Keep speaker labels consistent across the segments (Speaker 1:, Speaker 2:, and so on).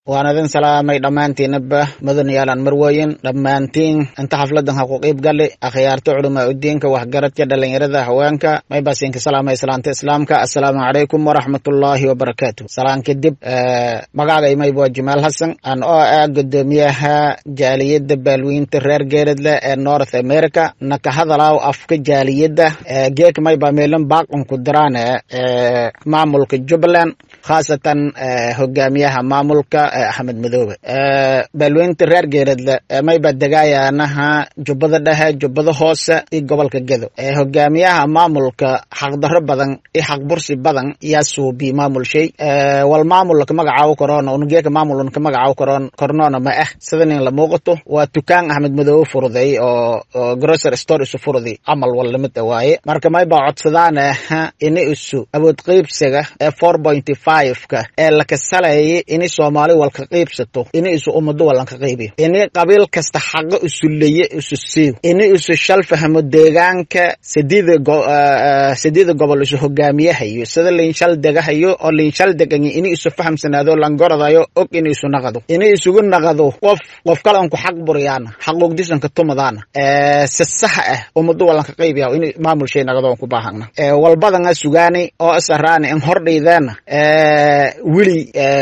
Speaker 1: waan idin salaamay dhammaantiinaba mudaniyaalan marweyn dhammaantiin inta xafladan ha ku qiib gali akhyaarta culamaa udiinka waxgaradka dhalinyarada haweenka may basinka salaama islaanta islaamka assalaamu calaykum waraxmatullaahi wabarakaatu salaan kadib magacay mayb waa jamaal hasan aan oo ah gudoomiyaha jaaliyadda baalwiinta reer geeradle ee north america na ka hadalaaw afka jaaliyadda geek mayba meelan baaqanku diraan maamulka jubbaland khaasatan hogaamiyaha maamulka axmed madoobe baalweynta reer geeradle mayba degaayanaha jubbada dhexe jubbada hoose iyo gobolka gedo hogaamiyaha maamulka xaqdaro badan iyo xaq bursi badan yaa suubi maamul shay wal maamul laka magacaawo karoona unugeeka maamul unka magacaawo karoon kornoona ma ah sida nin la muuqato waa tukaan axmed madoobe furuday oo grocer store isu furuday camal wal lamid a waaye marka mayba codsadaan ini isu awood qeybsiga ee four pointy five ka ee lakasalayay ini soomaali walka qeybsato ini isu ummado walanka qeybiyo ini qabiil kasta xaqo isu leye isu siiyo ini isu shal fahmo deegaanka sideeda sideeda gobol isu hogaamiyahayo sida linshal degahayo oo linshal deganyi ini isu fahamsanaado langoradayo og ini isu naqado ini isugu naqado qof qof kalanku xaq buriyaana xaqugdisanka tumadaana si sax ah ummado walanka qeybiya ini maamul shay naqado ku baahana walbadanga sugaani oo isaraani in hordhaydeena wili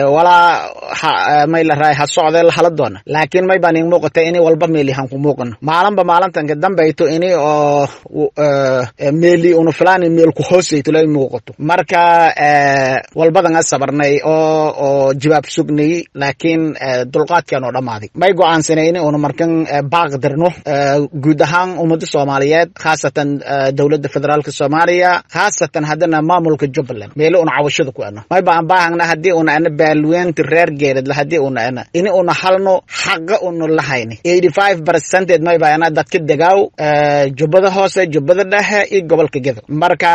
Speaker 1: walaa may la raay ha socdee la hala doona laakiin may baan ing muuqata ini walba meeli han ku muuqano maalinba maalintanka dambayto ini oo meeli una filaan meel ku hoosayto lay muuqato marka walbadan a sabarnay oo oo jawaab sugnay laakiin dulqaadkan oo dhammaaday may go-aansanay ini una markan baaq dirno guud ahaan ummada soomaaliyeed khaasatan dowladda federaalka soomaaliya khaasatan haddana maamulka jubbaland meeli una cawashada ku ano may baan baahagna haddii una ana baalweynta reer geeradla haddii una ana ini una halno xaqa una lahayni eighty five percented may baa ana dadka degaaw jubbada hoose jubbada dhexe iyo gobolka gedo marka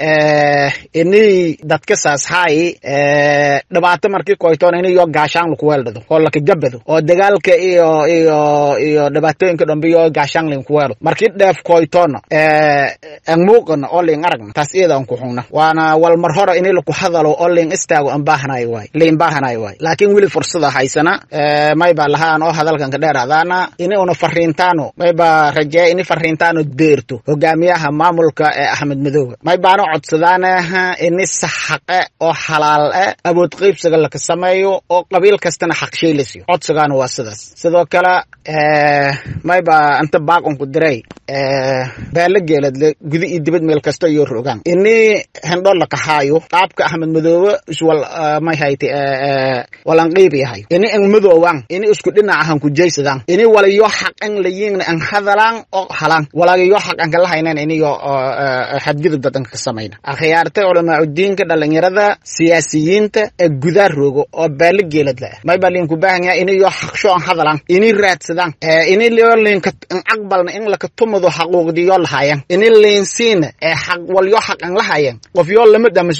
Speaker 1: ini dadka saas haay dhibaato markii koytoon ini yo gaashaan laku weeldhado oo laka gabado oo dagaalka iyo iyo iyo dhibaatooyinka dhambe yo gaashaan linku weelo markii dheef koytoona an muuqana oo ling aragna taas iyada an ku xungna waana wal mar hore ini laku hadalo oo ling istaago an baahanayo waay liin baahanayo waay laakiin weli fursada haysana mayba lahaan oo hadalkan ka dheeraadaana ini una fariintaano mayba rajeeya ini fariintaano deerto hogaamiyaha maamulka ee axmed madoobe may baana codsadaanaha ini saxaqe oo xalaal e awood qeybsiga laka sameeyo oo qabiil kastana xaq shay la siiyo codsigaana waa sidaas sidoo kale mayba inta baaqanku diray baala geeladle guda iyo dibad meel kasta iyo rogaan ini hendho lakahaayo qaabka axmed madoobe iswal may hayte walan qeyb yahay ini ang madoowan ini isku dhinaca han kujaysadaan ini walayo xaq ang layingna ang hadalaan oo halaan walagayo xaq ang kalahaynan iniyo xadgudub dadanka ka samayna akhyaarta culamaacudiinka dhalinyarada siyaasiyiinta ee gudaa roogo oo baala geeladla ah may baa linku baahan yahay iniyo xaqsho an hadalaan ini raadsadaan ini lio linka aqbalna in laka tumado xaquuqdiyo lahaayan ini linsiina ee xaq walyo xaq an lahaayan qof yoo lamid ama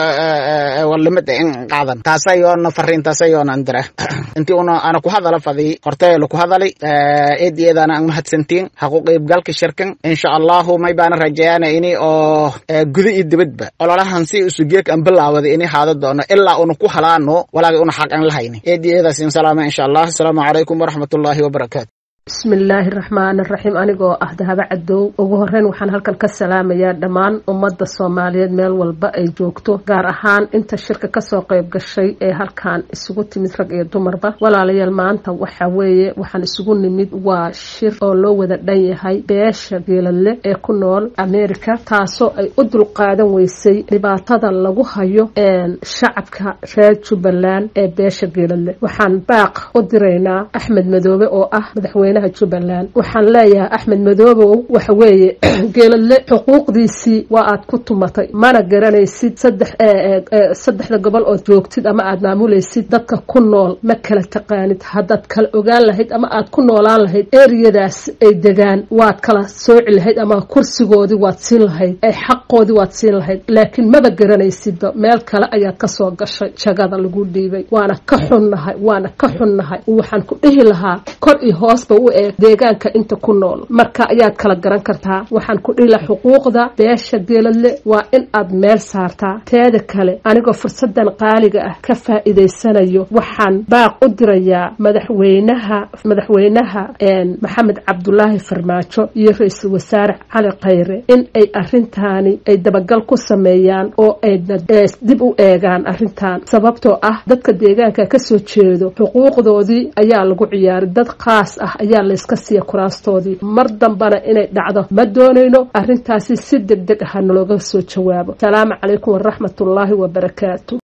Speaker 1: lamid in qaadan taasayoona fariintaasayona andira intii una ana ku hadala fadi hortay laku hadalay eed iyadana ang mahadsantiin haqu qeybgalka shirkan insha allahu may baana rajeeyana ini oo guda iyo dibadba ololahan si usugeek an bilaawada ini haada doono ilaa una ku halaano walaaga una xaq an lahayni eed iyadaas salaama insha allah asalaamu calaykum waraxmatullaahi wabarakaatu
Speaker 2: bismillaahi raxmaan raxiim anigoo ah dahabo cadow ugu horeyn waxaan halkan ka salaamayaa dhammaan ummadda soomaaliyeed meel walba ay joogto gaar ahaan inta shirka kasoo qayb gashay ee halkan isugu timid rag iyo dumarba walaalayaal maanta waxa weeye waxaan isugu nimid waa shir oo loo wada dhan yahay beesha geeladle ee ku nool america taasoo ay u dulqaadan weysay dhibaatada lagu hayo shacabka reer jubbaland ee beesha geeladle waxaan baaq u diraynaa axmed madoobe oo ah madaxweyne jubbaland waxaan leeyahay axmed madoobow waxa weeye geeladle xuquuqdiisii waa aad ku tumatay mana garanaysid saddex saddexda gobol ood joogtid ama aad maamulaysid dadka ku nool ma kala taqaanid haddaad kala ogaan lahayd ama aad ku noolaan lahayd eriyadaas ay degaan waad kala sooci lahayd ama kursigoodii waad siin lahayd ay xaqoodii waad siin lahayd laakiin maba garanaysidba meel kale ayaad kasoo gashay jagada lagu dhiibay waana ka xunnahay waana ka xunnahay waxaan ku dhihi lahaa kor iyo hoosba u eeg deegaanka inta ku nool marka ayaad kala garan kartaa waxaan ku dhila xuquuqda beesha geeladle waa in aad meel saartaa teeda kale anigoo fursadan qaaliga ah ka faa'iidaysanayo waxaan baaq u dirayaa madaxweynaha madaxweynaha maxamed cabdulaahi farmaajo iyo ra-iisul wasaare cali khayre in ay arintaani ay dabagal ku sameeyaan oo ayna dib u eegaan arrintan sababtoo ah dadka deegaanka kasoo jeedo xuquuqdoodii ayaa lagu ciyaaray dad khaas ah ayaa layska siiya kuraastoodii mar dambana inay dhacdo ma doonayno arrintaasi si deg deg ah nalooga soo jawaabo salaamu calaykum waraxmatullaahi wabarakaatu